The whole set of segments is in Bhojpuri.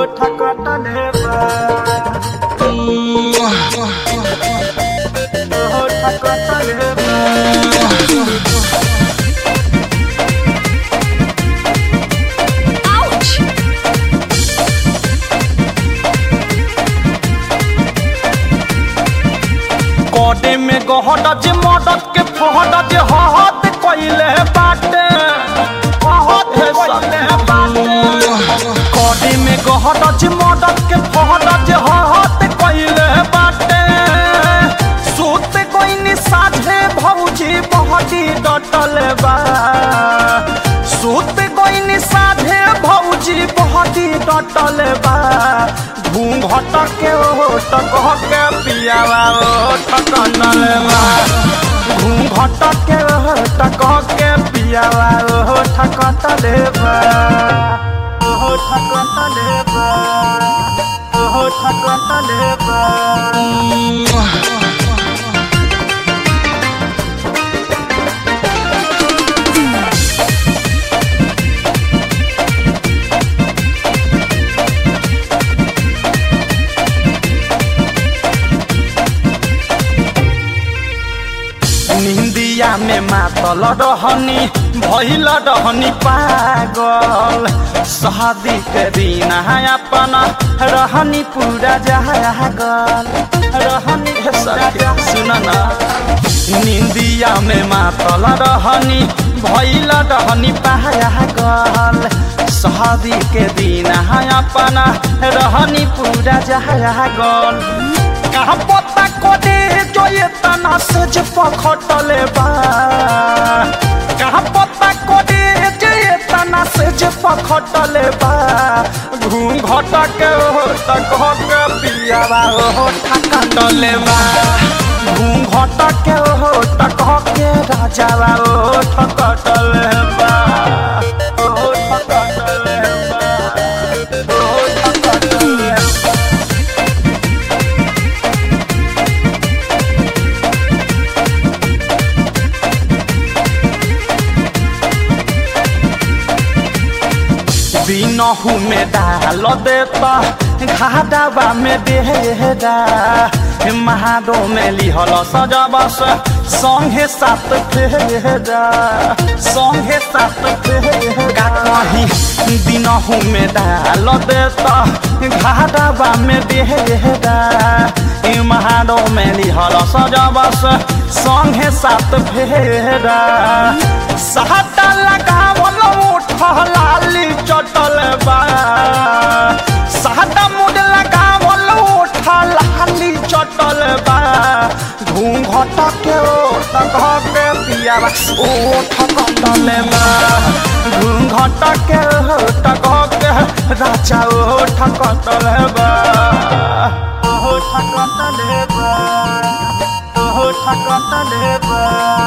ठकटले बा ओ ठकटले बा Ouch! कोडे में गहड जे मदद के फहड जे हहत कइले बाटे हहत कइले बाटे कोडे में गहड जे मदद के फहड जे हहत कइले बाटे सूत कोइनी साझे भौजी बहटी डटल बा सूत कोइनी साझे भौजी बहटी डटल बा घूंघट के ओट कह के पियावा ओट कटल बा घूंघट के ओट कह के पियावा ओट कटल बा ओट कटल बा ओट कटल बा निंदिया में मातल रहनी भइल रहनी पागल शादी के दिन अपन रहनी पूरा जागल रहनी सुन ना निंदिया में मातल रहनी भइल रहनी पागल शादी के दिन अपन रहनी पूरा जागल कहाँ पता कोडे जो ये तना से जे पखटले बा कहाँ पता कोडे जो ये तना से जे पखटले बा घूंघट के हो तक हो के पियावा हो ठकटले बा घूंघट के हो तक हो के राजावा हो ठकटले बा हो ठकटले बा हो ठकटले बा बिनहु में डाल देता घाटावा में देहरा महाडो में लिहल सजबस संगे सात फेरा संगे सात फेरा कहीं दिनहु में डाल देता घाटावा में देहरा महाडो में लिहल सजबस संगे सात फेरा साटा लगावल उठलाली चटल बा साटा मुड लगावल उठलाली चटल बा घूंघट के ओट कह के पियावा ओठ कटल बा घूंघट के ओट कह के राजा ओठ कटल बा ओठ कटल बा ओठ कटल बा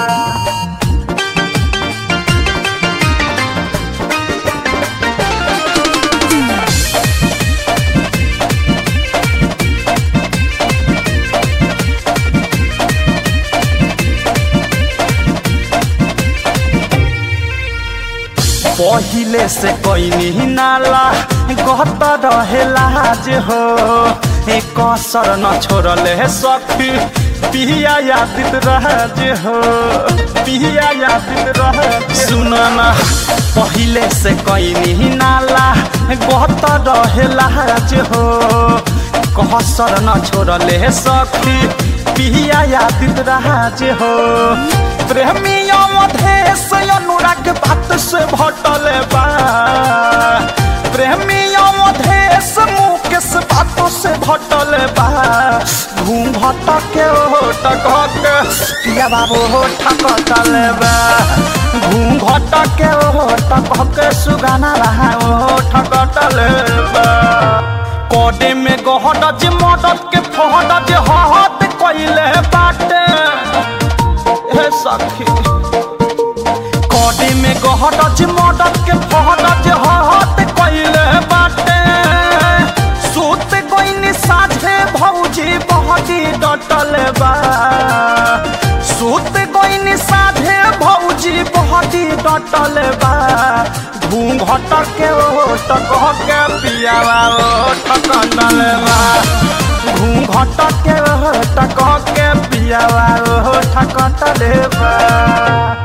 पहिले से कोई नाला गत रहेला जे हो एक कसर न छोड़ले सखी पिया यादित राज हो पिया यादित राज सुन ना पहिले से कोई नाला गत रहेला जे हो कसर न छोड़ले सखी पिया यादित राज हो प्रेमी अवधेश अनुराग बात से भटल बा प्रेमी अवधेश मुकेश बातों से भटल बा घूंघट के ओट के पिया बाबू होठ कटल बा घूंघट के ओट के सुगाना रहा ओठ कटल बा कोडे में गहड जे मदद के फहड जे हहत कइले बाटे हे सखी कोडी में गहड जे मदद के फहड जे हहत कइले बाटे सूत कोइनी साझे भौजी बहटी डटल बा सूत कोइनी साझे भौजी बहटी डटल बा घूंघट के ओ टकह के पियावा ओ ठकटल बा घूंघट के टकह के पियावा ओ ठकटल बा